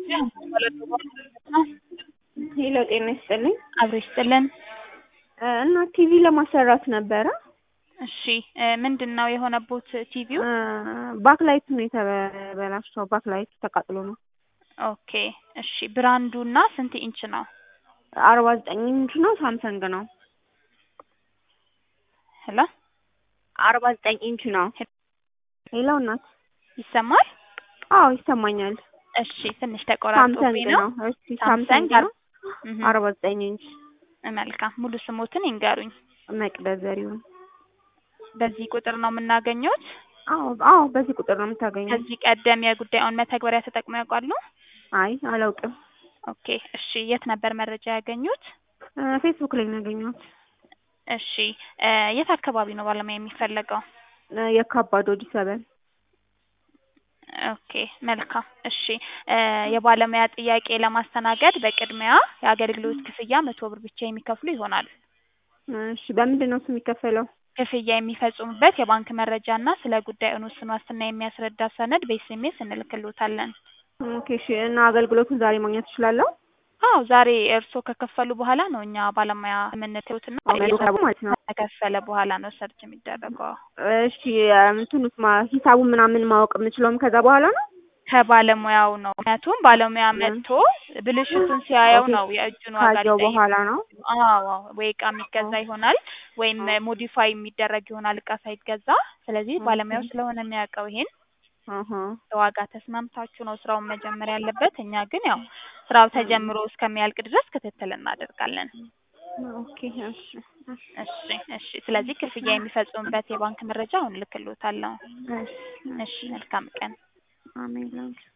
ሄሎ ጤና ይስጥልኝ። አብሮ ይስጥልን። እና ቲቪ ለማሰራት ነበረ። እሺ ምንድን ነው የሆነቦት ቲቪው? ባክላይቱ ነው የተበላሸው። ባክላይቱ ተቃጥሎ ነው። ኦኬ እሺ ብራንዱ እና ስንት ኢንች ነው? አርባ ዘጠኝ ኢንች ነው። ሳምሰንግ ነው። ሄሎ አርባ ዘጠኝ ኢንች ነው። ሄሎ እናት ይሰማል? አዎ ይሰማኛል። እሺ ትንሽ ተቆራርጦብኝ ሳምሰንግ ነው። ነው። እሺ ሳምሰንግ ሳምሰንግ ነው። እህ፣ አርባ ዘጠኝ ኢንች መልካም ሙሉ ስሞትን ይንገሩኝ። መቅደስ ዘሪሁን። በዚህ ቁጥር ነው የምናገኘውት? አዎ አዎ፣ በዚህ ቁጥር ነው የምታገኘው። ከዚህ ቀደም የጉዳዩን መተግበሪያ ተጠቅመው ያውቃሉ? አይ አላውቅም። ኦኬ እሺ የት ነበር መረጃ ያገኙት? ፌስቡክ ላይ ነው ያገኘሁት። እሺ እ የት አካባቢ ነው ባለሙያ የሚፈለገው? የካባዶ ዲ ሰበን ኦኬ መልካም እሺ እ የባለሙያ ጥያቄ ለማስተናገድ በቅድሚያ የአገልግሎት ክፍያ መቶ ብር ብቻ የሚከፍሉ ይሆናል። እሺ በምንድን ነው እሱ የሚከፈለው? ክፍያ የሚፈጽሙበት የባንክ መረጃ እና ስለ ጉዳዩ ውስን ዋስትና የሚያስረዳ ሰነድ በኤስኤምኤስ እንልክልዎታለን። ኦኬ እሺ። እና አገልግሎቱን ዛሬ ማግኘት እችላለሁ? አዎ ዛሬ እርስዎ ከከፈሉ በኋላ ነው እኛ ባለሙያ የምንልክዎትና ሂሳቡ ማለት ነው። ከከፈለ በኋላ ነው ሰርች የሚደረገው። እሺ እንትኑስ ማ- ሂሳቡን ምናምን ማወቅ የምችለውም ከዛ በኋላ ነው? ከባለሙያው ነው። ምክንያቱም ባለሙያ መጥቶ ብልሽቱን ሲያየው ኦኬ፣ ነው የእጁን ዋጋ ካየው ሊጠይቅ በኋላ ነው። አዎ አዎ፣ ወይ እቃ የሚገዛ ይሆናል ወይም ሞዲፋይ የሚደረግ ይሆናል እቃ ሳይገዛ። ስለዚህ ባለሙያው ስለሆነ የሚያውቀው ይሄን አሀ። ዋጋ ተስማምታችሁ ነው ስራውን መጀመር ያለበት። እኛ ግን ያው ስራው ተጀምሮ እስከሚያልቅ ድረስ ክትትል እናደርጋለን። ኦኬ እሺ እሺ እሺ እሺ። ስለዚህ ክፍያ የሚፈጽሙበት የባንክ መረጃ አሁን እልክልዎታለሁ። እሺ እሺ፣ መልካም ቀን። አሜን ላንቺ